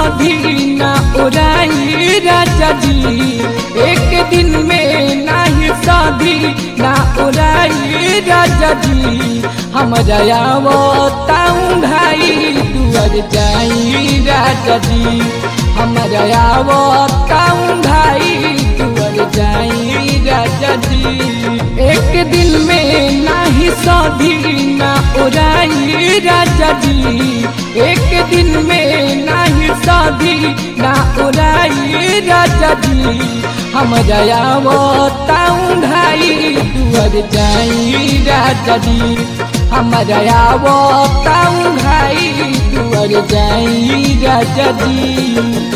सधी ना उड़ाई राजा जी एक दिन में नाही सधी ना उड़ाई राजा जी हमरा आवताऊं भाई दुआर जाई राजा जी हमरा आवताऊं भाई दुआर जाई राजा जी एक दिन में नाही सधी ना उड़ाई राजा जी एक दिन में नाही सधी ना उड़ाई राजा जी हमरा आवताऊं भाई दुआर जाई राजा जी हमरा आवताऊं भाई दुआर जाई राजा जी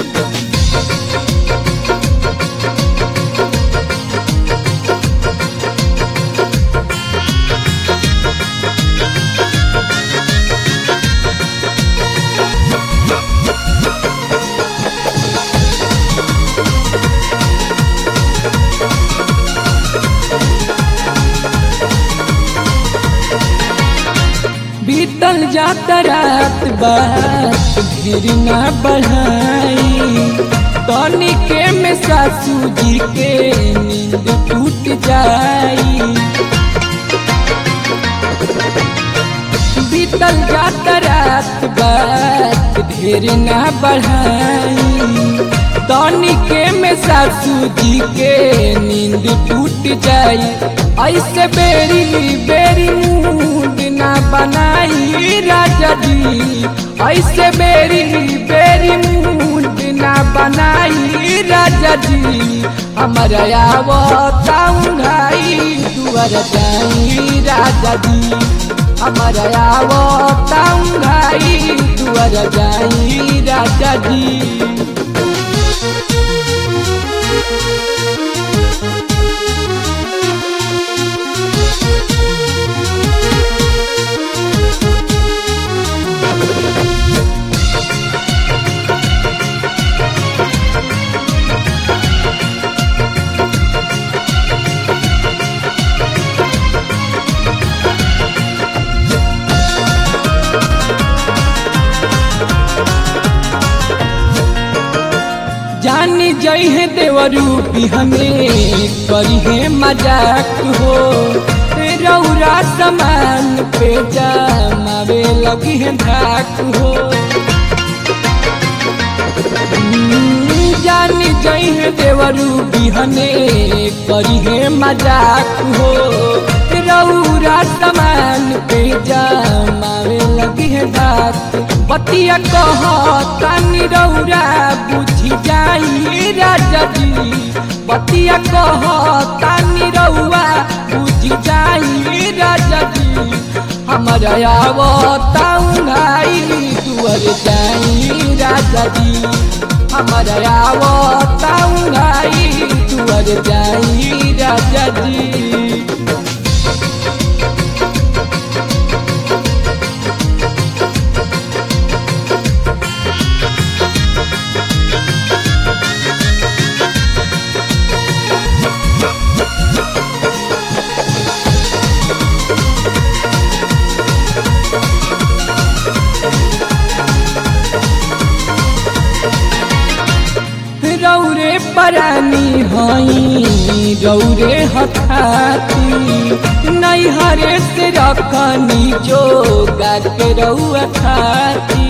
बीतल जाता रात बात फिर ना बढ़ाई तनिके में सासू जी के नींद टूट जाई बीतल जाता रात बात ढेर ना बढ़ाई तनिके में सासू जी के नींद टूट जाई ऐसे बेरी बेरी मूड ना बनाई राजा जी ऐसे बेरी बेरी मूड ना बनाई राजा जी हमारा आवताऊं भाई दुआर जाई राजा जी हमारा आवताऊं भाई दुआर जाई राजा जी जानी जई है देवरू भी हमें करी है मजाक हो रौरा समान पे जमावे लगी है धाक हो हम्म, जानी जई है देवरू भी हमें करी है मजाक हो रौरा समान पे जमावे लगी है धाक बतिया कह तानी रौरा बुझी जाई राजा जी बतिया कह तानी रौआ बुझी जाई राजा जी हमारा आवताऊं भाई दुआर जाई राजा जी हमारा आवताऊं भाई दुआर जाई राजा जी रौरे परानी हई रौरे हथाती नैहरे से रखनी जो के रौआ खाती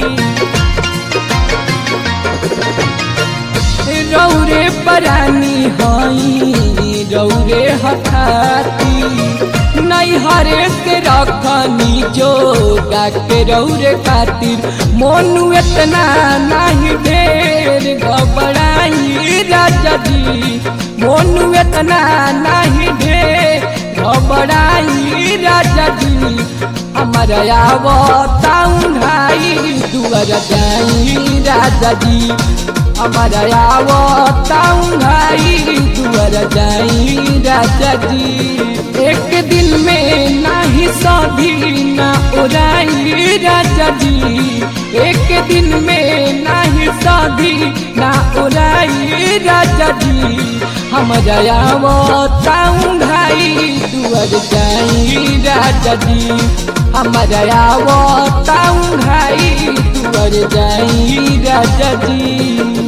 रौरे परानी हई रौरे हथाती नैहरे से रखनी जो के रौरे खातिर मोनू इतना नहीं ढेर घबराई राजा जी मोनू इतना नहीं ढेर घबराई राजा जी हमारा आवताऊं भाई दुआर जाई राजा जी हमारा आवताऊं भाई दुआर जाई राजा जी एक दिन में नाही सधी ना उड़ाई राजा जी एक दिन में नाही सधी ना उड़ाई राजा जी हमारा आवताऊं भाई दुआर जाई राजा जी हमारा आवताऊ भाई तुअर जाई राजा जी